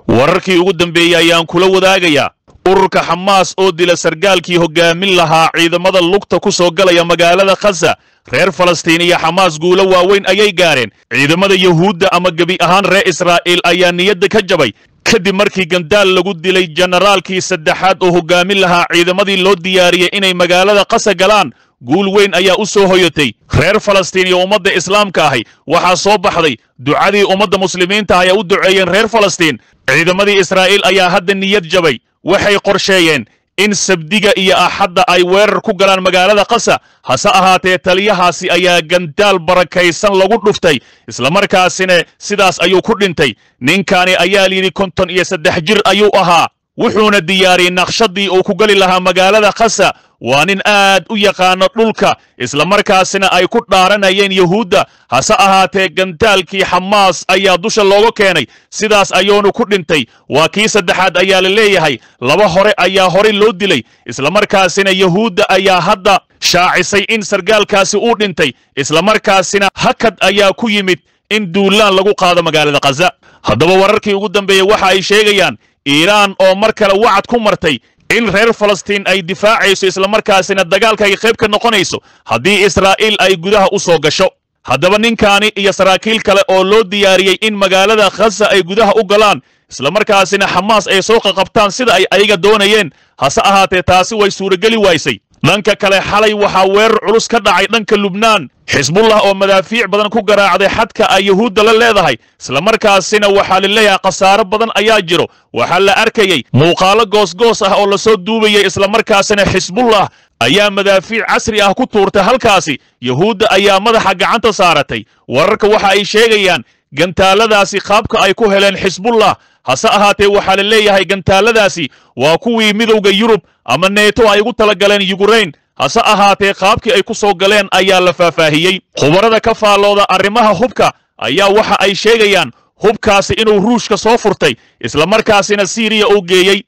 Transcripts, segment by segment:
wararkii ugu dambeeyey ayaan kula wadaagayaa ururka xamaas oo dila sargaalkii hoggaamin lahaa ciidamada lugta ku soo galaya magaalada khasa reer falastiin iyo xamaas guulo waaweyn ayay gaareen ciidamada yuhuudda ama gebi ahaan reer israa'iil ayaa niyadda ka jabay kadib markii gandaal lagu dilay jenaraalkii saddexaad oo hoggaamin lahaa ciidamadii loo diyaariyey inay magaalada qasa galaan guul weyn ayaa u soo hoyatay reer falastiin iyo ummadda islaamka ahi waxaa soo baxday ducadii ummadda muslimiinta ah ay u duceeyeen reer falastiin ciidamadii israa'iil ayaa hadda niyad jabay waxay qorsheeyeen in sabdiga iyo axadda ay weerar ku galaan magaalada qasa hase ahaatee taliyahaasi ayaa gandaal barakaysan lagu dhuftay islamarkaasina sidaas ayuu ku dhintay ninkani ayaa layidhi konton iyo saddex jir ayuu ahaa wuxuuna diyaariyey naqshadii uu ku geli lahaa magaalada khasa waa nin aad u yaqaano dhulka islamarkaasina ay ku dhaaranayeen yuhuudda hase ahaatee gantaalkii xamaas ayaa dusha looga keenay sidaas ayuunu ku dhintay waa kii saddexaad ayaa la leeyahay laba hore ayaa horey loo dilay islamarkaasina yuhuudda ayaa hadda shaacisay in sargaalkaasi uu dhintay islamarkaasina hakad ayaa ku yimid in duulaan lagu qaado magaalada khaza haddaba wararkii ugu dambeeyey waxa ay sheegayaan iiraan oo mar kale wacad ku martay in reer falastiin ay difaacayso islamarkaasina dagaalka ay qayb ka noqonayso haddii israa'iil ay gudaha u soo gasho haddaba ninkaani iyo saraakiil kale oo loo diyaariyey in magaalada khasa ay gudaha u galaan islamarkaasina xamaas ay soo qaqabtaan sida ay ayaga doonayeen hase ahaatee taasi way suurageli waysay dhanka kale xalay waxaa weerar culus ka dhacay dhanka lubnaan xisbullah oo madaafiic badan ku garaacday xadka ay yuhuudda la leedahay islamarkaasina waxaa la leeyahay khasaaro badan ayaa jiro waxaa la arkayey muuqaalo goosgoos ah oo lasoo duubayay islamarkaasina xisbullah ayaa madaafiic casri ah ku tuurtay halkaasi yuhuudda ayaa madaxa gacanta saaratay wararka waxa ay sheegayaan gantaaladaasi qaabka ay ku heleen xisbullah hase ahaatee waxaa la leeyahay gantaaladaasi waa kuwii midowda yurub ama neeto ay ugu talagaleen yugurayn hase ahaatee qaabkii ay ku soo galeen ayaa la faahfaahiyey khubarada ka faallooda arrimaha hubka ayaa waxa ay sheegayaan hubkaasi inuu ruushka soo furtay islamarkaasina siiriya uu geeyey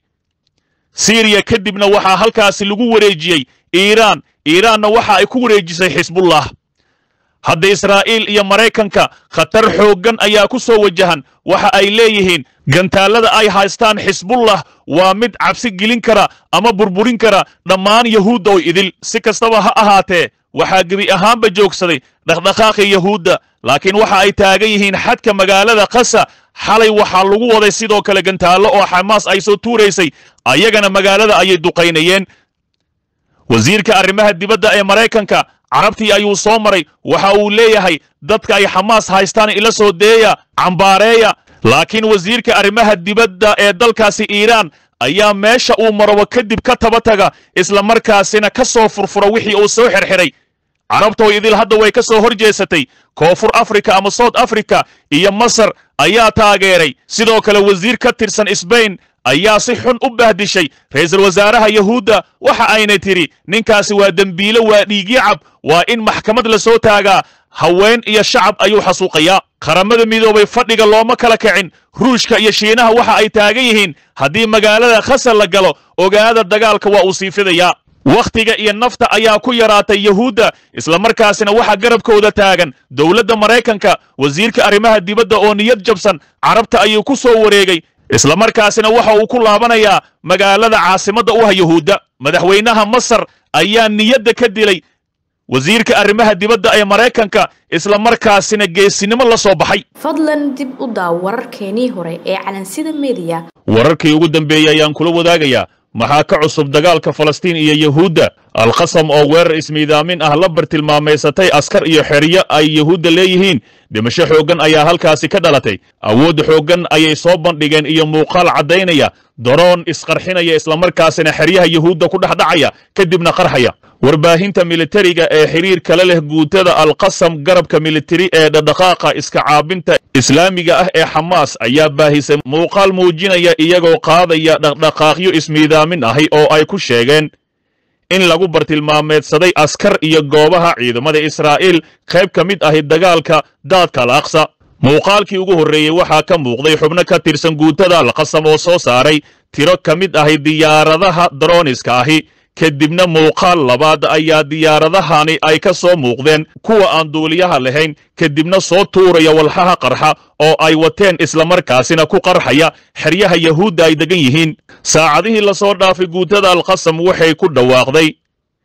siiriya kadibna waxaa halkaasi lagu wareejiyey iiraan iiraanna waxa ay ku wareejisay xisbullah hadda israa'iil iyo maraykanka khatar xooggan ayaa ku soo wajahan waxa ay leeyihiin gantaalada ay haystaan xisbullah waa mid cabsi gelin kara ama burburin kara dhammaan yahuudda oo idil si kastaba ha ahaatee waxaa gebi ahaanba joogsaday dhaqdhaqaaqii yahuudda laakiin waxa ay taagan yihiin xadka magaalada khasa xalay waxaa lagu waday sidoo kale gantaallo oo xamaas ay soo tuuraysay ayagana magaalada ayay duqaynayeen wasiirka arrimaha dibadda ee maraykanka carabtii ayuu soo maray waxa uu leeyahay dadka ay xamaas haystaan ila soo deeya cambaareeya laakiin wasiirka arrimaha dibadda ee dalkaasi iiraan ayaa meesha uu marobo kadib ka taba taga islamarkaasina ka soo furfura wixii uu soo xirxiray carabtoo idil hadda way ka soo hor jeesatay koonfur afrika ama south africa iyo masar ayaa taageeray sidoo kale wasiir ka tirsan sbain ayaa si xun u bahdishay ra'iisul wasaaraha yahuudda waxa ayna tidhi ninkaasi waa dembiile waa dhiigyacab waa in maxkamad la soo taagaa haween iyo shacab ayuu xasuuqayaa qaramada midoobay fadhiga looma kala kicin ruushka iyo shiinaha waxa ay taagan yihiin haddii magaalada khasar la galo ogaada dagaalka waa uu sii fidayaa wakhtiga iyo nafta ayaa ku yaraatay yahuudda islamarkaasina waxaa garabkooda taagan dowladda maraykanka wasiirka arrimaha dibadda oo niyad jabsan carabta ayuu ku soo wareegay islamarkaasina waxa uu ku laabanayaa magaalada caasimadda u ah yahuudda madaxweynaha masar ayaa niyadda ka dilay wasiirka arrimaha dibadda ee maraykanka islamarkaasina geesinimo la soo baxay fadlan dib u daaw wararkeenii hore ee calansida mediya wararkii ugu dambeeyey ayaan kula wadaagayaa maxaa ka cusub dagaalka falastiin iyo yahuudda alkhasam oo weerar ismiidaamin ah la bartilmaamaysatay askar iyo xeryo ay yahuudda leeyihiin dhimasho xooggan ayaa halkaasi ka dhalatay awood xooggan ayay soo bandhigeen iyo muuqaal caddaynaya daroon isqarxinaya islamarkaasina xeryaha yahuudda ku dhexdhacaya kadibna qarxaya warbaahinta militariga ee xiriir kala leh guutada alqasam garabka militari ee dhadhaqaaqa iska caabinta islaamiga ah ee xamaas ayaa baahisay muuqaal muujinaya iyagoo qaadaya dhaqdhaqaaqyo ismiidaamin ahi oo ay ku sheegeen in lagu bartilmaameedsaday askar iyo goobaha ciidamada israa'iil qayb ka mid ahi dagaalka daadka alaqsa muuqaalkii ugu horreeyey waxaa ka muuqday xubno ka tirsan guutada alqasam oo soo saaray tiro ka mid ahi diyaaradaha darooniska ahi kadibna muuqaal labaad ayaa diyaaradahani ay ka soo muuqdeen kuwa aan duuliyaha lahayn kadibna soo tuuraya walxaha qarxa oo ay wateen islamarkaasina ku qarxaya xeryaha yahuudda ay degan yihiin saacadihii lasoo dhaafay guutada alqasam waxay ku dhawaaqday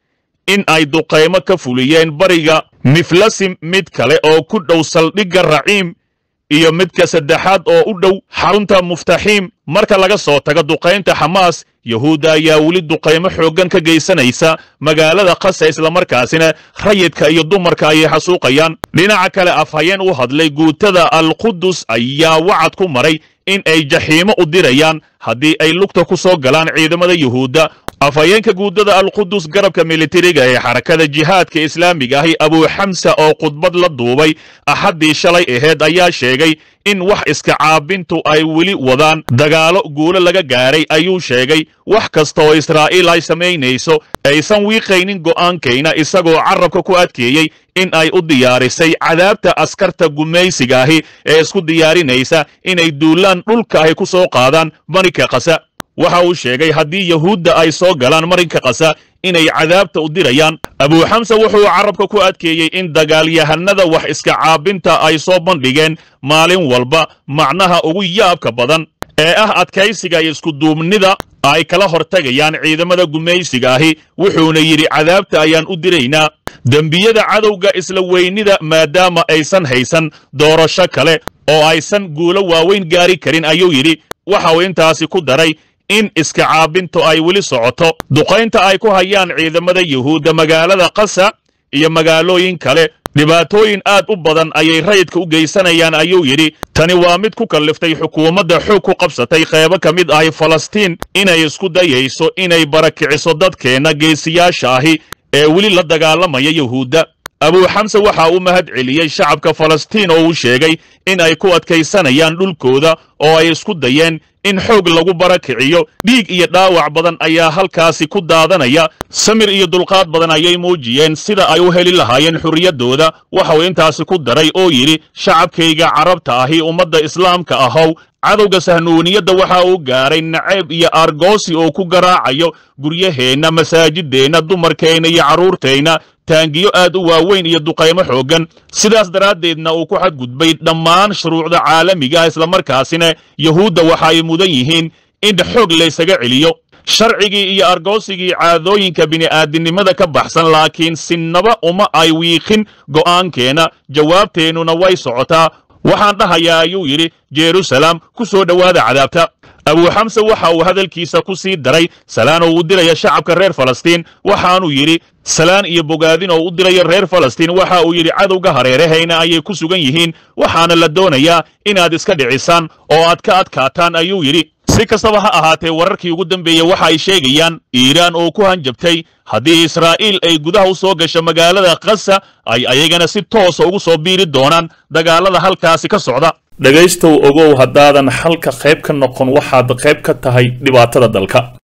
in ay duqaymo ka fuliyeen bariga miflasim mid kale oo ku dhow saldhigga raciim iyo midka saddexaad oo u dhow xarunta muftaxiim marka laga soo tago duqaynta xamaas yahuudda ayaa weli duqaymo xooggan ka geysanaysa magaalada khasa islamarkaasina rayidka iyo dumarka ayay xasuuqayaan dhinaca kale afhayeen u hadlay guutada alqudus ayaa wacad ku maray in ay jaxiimo u dirayaan haddii ay lugta ku soo galaan ciidamada yuhuudda afhayeenka guuddada alqudus garabka militariga ee xarakada jihaadka islaamiga ahi abuuxamsa oo khudbad la duubay axaddii shalay aheed ayaa sheegay in wax iska caabintu ay weli wadaan dagaalo guulo laga gaaray ayuu sheegay wax kasta oo israa'iil ay samaynayso aysan wiiqaynin go'aankayna isagoo carabka ku adkeeyey in ay u diyaarisay cadaabta askarta gumaysiga ahi ee isku diyaarinaysa inay duulaan dhulka ahi ku soo qaadaan marinka kasa waxa uu sheegay haddii yahuudda ay soo galaan marinka kasa inay cadaabta u dirayaan abuuxamse wuxuu carabka ku adkeeyey in dagaalyahanada wax iska caabinta ay soo bandhigeen maalin walba macnaha ugu yaabka badan ee ah adkaysiga iyo iskuduubnida ay kala hortagayaan ciidamada gumaysiga ahi wuxuuna yidhi cadaabta ayaan u diraynaa dembiyada cadowga isla weynida maadaama aysan haysan doorasho kale oo aysan guulo waaweyn gaari karin ayuu yidhi waxa uu intaasi ku daray in iska caabintu ay weli socoto duqaynta ay ku hayaan ciidamada yuhuudda magaalada kasa iyo magaalooyin kale dhibaatooyin aad u badan ayay rayidka u geysanayaan ayuu yidhi tani waa mid ku kalliftay xukuumadda xoog ku qabsatay qeybo ka mid ahi falastiin inay isku dayayso inay barakiciso dadkeenna geesiyaasha ahi ee weli la dagaalamaya yuhuudda abuuxamse waxa uu mahad celiyey shacabka falastiin oo uu sheegay in ay ku adkaysanayaan dhulkooda oo ay isku dayeen in xoog lagu barakiciyo dhiig iyo dhaawac badan ayaa halkaasi ku daadanaya samir iyo dulqaad badan ayay muujiyeen sida ay u heli lahaayeen xurriyaddooda waxa uu intaasi ku daray oo yidhi shacabkayga carabta ahi ummadda islaamka ahow cadowga sahnuuniyadda waxa uu gaaray nacayb iyo argoosi oo ku garaacayo guryaheenna masaajideenna dumarkeenna iyo carruurteenna taangiyo aad u waaweyn iyo duqaymo xooggan sidaas daraaddeedna uu ku xadgudbay dhammaan shuruucda caalamiga ah islamarkaasina yuhuudda waxa ay mudan yihiin in xoog laysaga celiyo sharcigii iyo argoosigii caadooyinka bini'aadinimada ka baxsan laakiin sinnaba uma ay wiiqin go'aankeenna jawaabteennuna way socotaa waxaan dhahayaa ayuu yidhi jerusalem ku soo dhowaada cadaabta abuuxamse waxa uu hadalkiisa ku sii daray salaan oo u diraya shacabka reer falastiin waxaanuu yidhi salaan iyo bogaadin oo u diraya reer falastiin waxa uu yidhi cadowga hareerahayna ayay ku sugan yihiin waxaana la doonayaa inaad iska dhicisaan oo aad ka adkaataan ayuu yidhi si kastaba ha ahaatee wararkii ugu dambeeyey waxa ay sheegayaan iiraan oo ku hanjabtay haddii israa'iil ay gudaha u soo gasho magaalada khasa ay ayagana si toosa ugu soo biiri doonaan dagaalada halkaasi ka socda dhegaystow ogow haddaadan xalka qayb ka noqon waxaad qayb ka tahay dhibaatada dalka